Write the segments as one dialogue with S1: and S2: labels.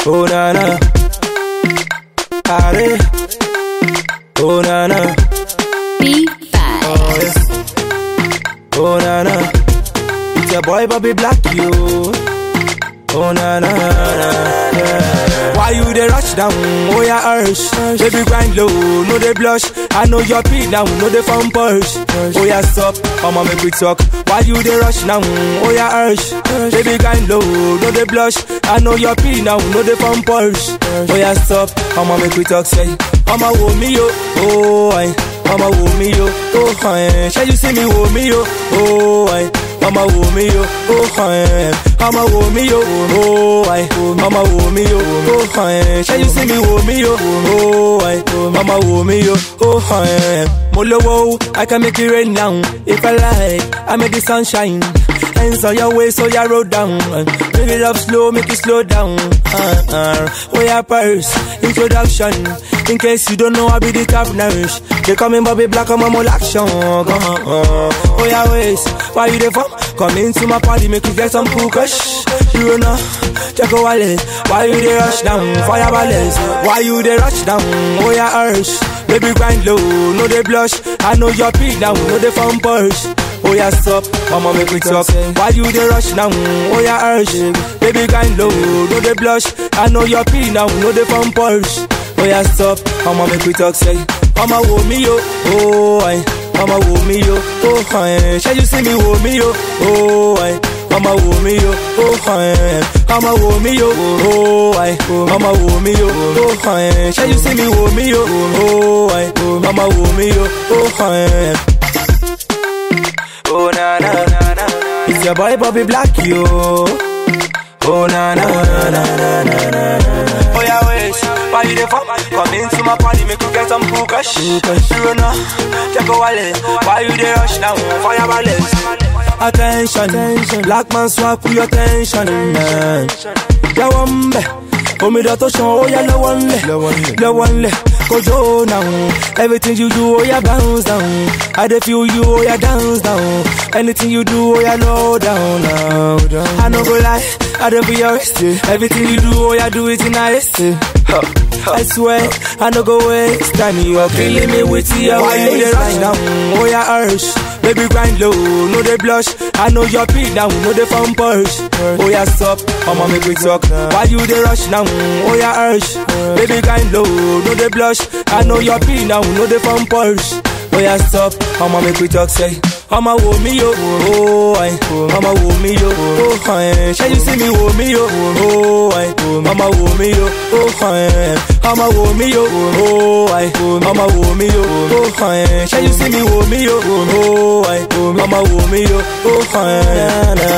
S1: Oh na na. Are. Oh na na.
S2: B5.
S1: Oh yeah. Oh na na. It's your boy Bobby Black you. Oh na na na. Yeah. Why you dey rush down? Oh yeah, urge. Baby grind low, no dey blush. I know your beat now, no dey phone push. Oh yeah, stop, I'ma make we talk. Why you dey rush now? Oh yeah, urge. Baby grind low, no dey blush. I know your beat now, no dey phone push. Oh yeah, stop, I'ma make we talk. Say, I'ma wo me yo, oh I. I'ma wo me yo, oh hi. Shall you see me wo me yo, oh I. Mama wo me yo, oh hi. Mama wo me yo, oh I. Mama wo me yo, oh hi. Shall you see me wo me yo, oh I. Mama wo me yo, oh hi. Molowo, I can make it rain now. If I like, I make the sunshine. Hands on your way, so ya roll down. Make it up slow, make it slow down. Uh, uh. Oh yeah, purse, introduction. In case you don't know, I be the top nurse. They call me Bobby Black, I'm a mole action. Uh, uh. Oh yeah, ways, why you there from? Come into my party, make you get some cool kush. You know, check a wallet. Why you there rush down? Fire balance. Why you there rush down? Oh yeah, urge. Baby grind low, no they blush. I know your beat now, no they phone push. Oh yeah, stop, mama make me talk. Why you dey rush now? Oh yeah, urge. Baby grind low, no dey blush. I know your pee now, no dey phone push. Oh yeah, stop, mama make me talk. Say, mama wo me yo, oh I. Mama wo me yo, oh hi. Shall you see me wo me yo, oh I. Mama wo me yo, oh hi. Mama wo me yo, oh I. Mama wo me yo, oh hi. Shall you see me wo me yo, oh I. Mama wo me yo, oh hi. Oh na na na na. It's your boy Bobby Black yo. Oh na na na na na na na. Oh yeah, wait. Why you there for? Come into my party, make you get some cool cash. You know, check a wallet. Why you there rush now? Fire balance. Attention, black man swap with your attention, man. Yawambe, omi da to shan, oh yeah, low one le, low one le. Kojo now, everything you do, oh yeah, bounce down. I dey feel you, oh yeah, dance down. Anything you do, oh yeah, low down now. I no go lie, I dey be your wrist. Everything you do, oh yeah, do it in a haste. I swear, I no go waste time. You are killing me with your Why you dey rush down? Oh yeah, urge. Baby grind low, no dey blush. I know your beat now, no dey phone push. Oh yeah, stop, I'ma make we talk. Why you dey rush now? Oh yeah, urge. Baby grind low, no dey blush. I know your beat now, no dey phone push. Oh yeah, stop, I'ma make we talk. Say, I'ma wo me yo, oh I. I'ma wo me yo, oh hi. Shall you see me wo me yo, oh I. I'ma wo me yo, oh hi. I'ma wo me yo, oh I. I'ma wo me yo, oh hi. Shall you see me wo me yo, oh I. I'ma wo me yo, oh hi. Na,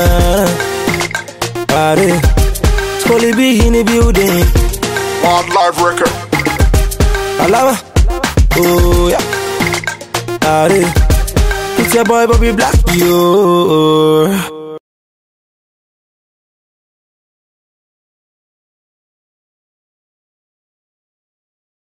S1: na. Party. Scully B in the building.
S3: On live record.
S1: Alaba. Oh yeah. Party. It's your boy Bobby Black, yo.